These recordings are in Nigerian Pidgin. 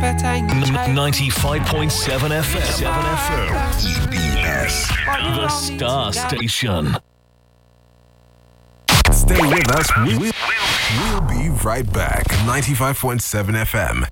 better in China. 95.7 FM. 7 FM. EBS. The Star Station. Stay with us. We- we- We'll be right back. 95.7 FM.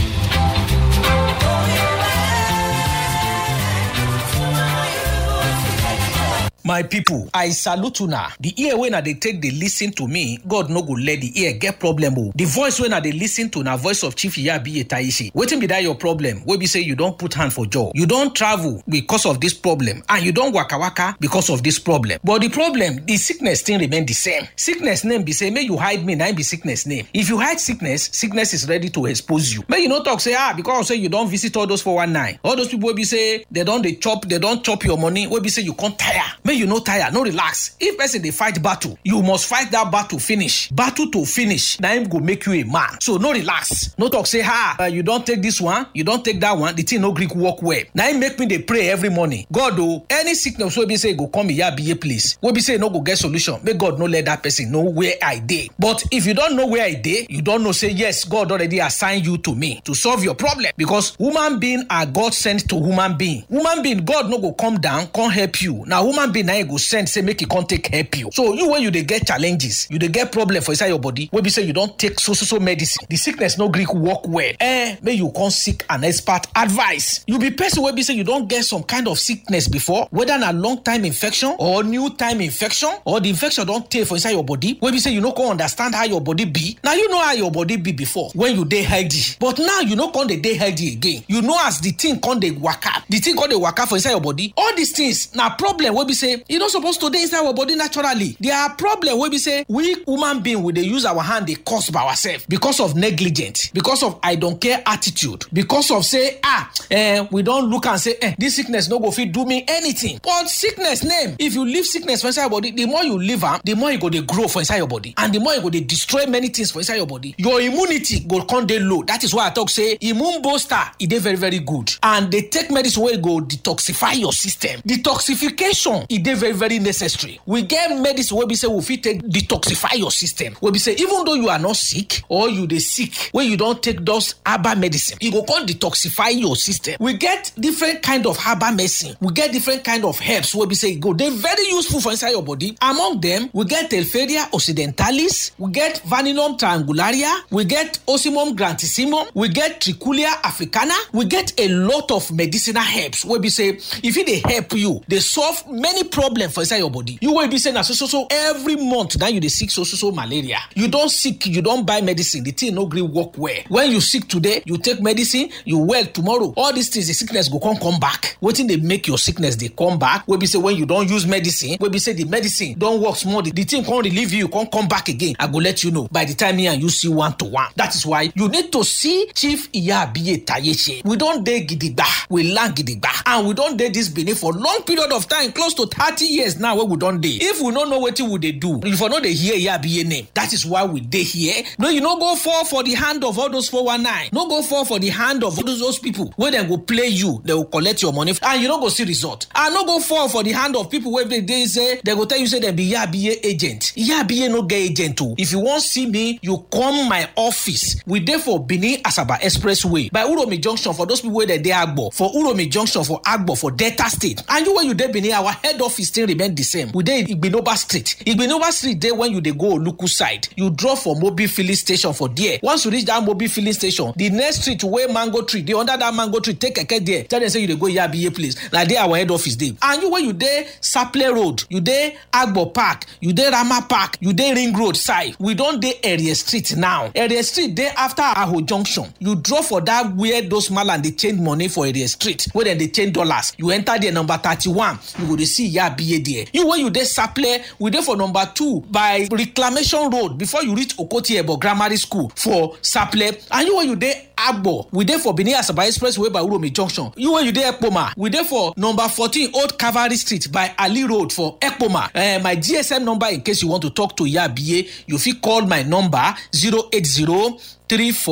my pipo i salute una the ear wey na dey take dey lis ten to me god no go let the ear get problem o the voice wey na dey lis ten to na voice of chief iyabiye taishe wetin be that your problem wey be say you don put hand for jaw you don travel because of this problem and you don waka waka because of this problem but the problem the sickness still remain the same sickness name be say make you hide me na im be sickness name if you hide sickness sickness is ready to expose you make you no talk say ah because say you don visit all those 419 all those people wey be say they don dey chop they don chop your money wey be say you come tire make you no tire no relax if person dey fight battle you must fight that battle finish battle to finish na im go make you a man so no relax no talk say ah uh, you don take this one you don take that one the thing no gree work well na im make me dey pray every morning god o any sickness wey be say e go come iyabiye place wey be say e no go get solution make god no let that person know where i dey but if you don know where i dey you don know say yes god already assign you to me to solve your problem because human being are god sent to human being human being god no go come down come help you na human being na him go send say make e come take help you so you wey you dey get challenges you dey get problem for inside your body wey be say you don take so so so medicine the sickness no gree work well eh make you come seek an expert advice you be person wey be say you don get some kind of sickness before whether na long time infection or new time infection or the infection don tey for inside your body wey be say you no come understand how your body be na you know how your body be before when you dey healthy but now you no come dey dey healthy again you know as the thing come dey waka the thing come dey waka for inside your body all these things na problem wey be say e no suppose to dey inside our body naturally there are problem wey be say we human being we dey use our hand dey cause by ourselves because of negligence because of i don care attitude because of say ah eh, we don look am say eh, this sickness no go fit do me anything but sickness name if you leave sickness for inside your body the more you leave am the more e go dey grow for inside your body and the more e go dey destroy many things for inside your body your immunity go come dey low that is why i talk say immune booster e dey very very good and dey take medicine wey go detoxify your system detoxification e dey very very necessary we get medicine wey be say we fit take detoxify your system wey be say even though you are not sick or you dey sick wey you don take those herbal medicine e go come detoxify your system we get different kind of herbal medicine we get different kind of herbs wey be say e go dey very useful for inside your body among them we get telferia occidentalis we get vanillum triangularia we get osimum grantissimum we get trichulia africana we get a lot of medicinal herbs wey be say e fit dey help you dey solve many problems for inside your body you wey be say na so so so every month na you dey sick so so so malaria you don sick you don buy medicine the thing no gree work well when you sick today you take medicine you well tomorrow all these things the sickness go come come back wetin dey make your sickness dey come back wey be say when you don use medicine wey be say the medicine don work small the, the thing come relieve you come come back again i go let you know by the time me and you see one to one that is why you need to see chief iyabiye tayeche we don dey gidigba we land gidigba and we don dey this benin for long period of time close to thirty years now wey we don dey if we no know wetin we dey do you for no dey hear iyabiye name that is why we dey here no you no go fall for the hand of all those 419 no go fall for the hand of those, those people wey dem go play you dem go collect your money and you no go see result and no go fall for the hand of people wey dey dey say dem go tell you say dem be iyabiye agent iyabiye no get agent o if you wan see me you come my office we dey for benin asaba expressway by uromi junction for those people wey dey dey agbo for uromi junction for agbo for delta state and you wey you dey benin our head office still remain the same we dey igbinoba street igbinoba street dey when you dey go oluku side you drop for mobil filling station for there once you reach that mobil filling station the next street wey mango tree dey under that mango tree take keke there tell dem say you dey go yabiye place na there our head office dey and you wey you dey saple road you dey agbo park you dey rama park you dey ring road side we don dey area street now area street dey after aho junction you drop for that where those malam dey change money for area street wey dem dey change dollars you enter there number thirty-one you go dey see yabiye there you wey you dey saple we dey for number two by reclamation road before you reach okoti ebo grammar school for saple and you wey you dey agbo we dey for benin asaba expressway by uromi junction you wey you dey ekpoma we dey for number fourteen old cavalry street by ali road for ekpoma uh, my gsm number in case you want to talk to yabiye you fit call my number zero eight zero three four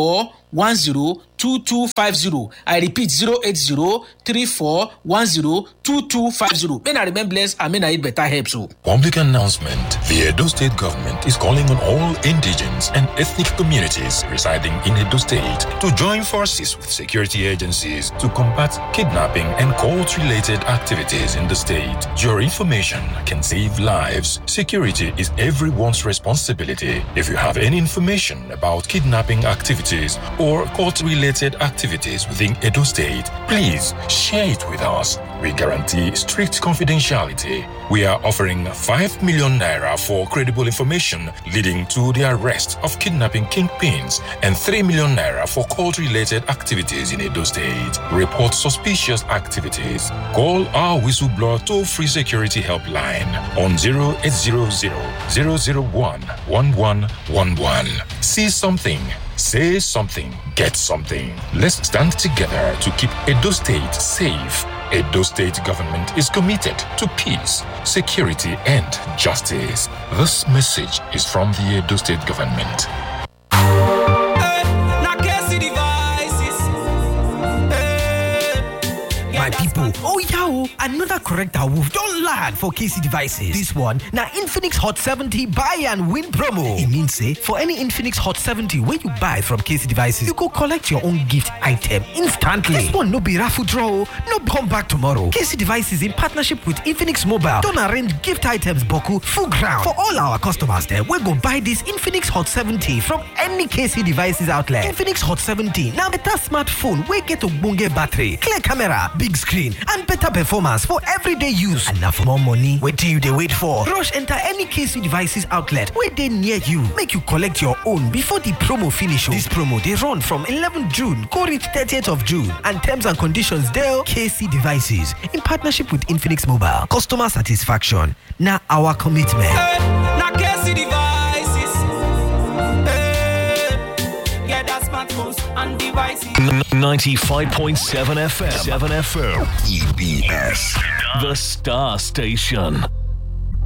one zero two two five zero i repeat zero eight zero three four one zero two two five zero may na remain blessed and may na eat better herbs o. Public announcement. The Edo State government is calling on all indigenous and ethnic communities residing in Edo State to join forces with security agencies to combat kidnapping and cult-related activities in the state. Your information can save lives. Security is everyone's responsibility. If you have any information about kidnapping activities or cult-related activities within Edo State, please share it with us. We guarantee strict confidentiality. We are offering 5 million naira for credible information leading to the arrest of kidnapping kingpins and 3 million naira for cult related activities in Edo State. Report suspicious activities. Call our whistleblower toll free security helpline on 0800 001 1111. See something. Say something, get something. Let's stand together to keep Edo State safe. Edo State government is committed to peace, security, and justice. This message is from the Edo State government. My people, oh yeah, oh, another correct awoof don land for KC devices. This one na Infinix Hot 70 buy and win promo. E mean say for any Infinix Hot 70 wey you buy from KC devices, you go collect your own gift item instantly. This one no be raffle draw, oh, no come back tomorrow. KC devices in partnership with Infinix Mobile don arrange gift items boku full ground for all our customers dem wey go buy this Infinix Hot 70 from any KC devices outlet. Infinix Hot 70 na better smartphone wey get ogbonge battery, clear camera, big screen and better performance for everyday use. And na for more money, wetin you dey wait for? Rush enter any KC devices outlet wey dey near you make you collect your own before the promo finish. This promo dey run from 11 June go reach 30th of June and terms and conditions dey KC devices in partnership with Infinix Mobile. Customer satisfaction na our commitment. na KC devices. Hey, get that smartphones and devices. 95.7 FM. 7 FM. EBS. The Star Station.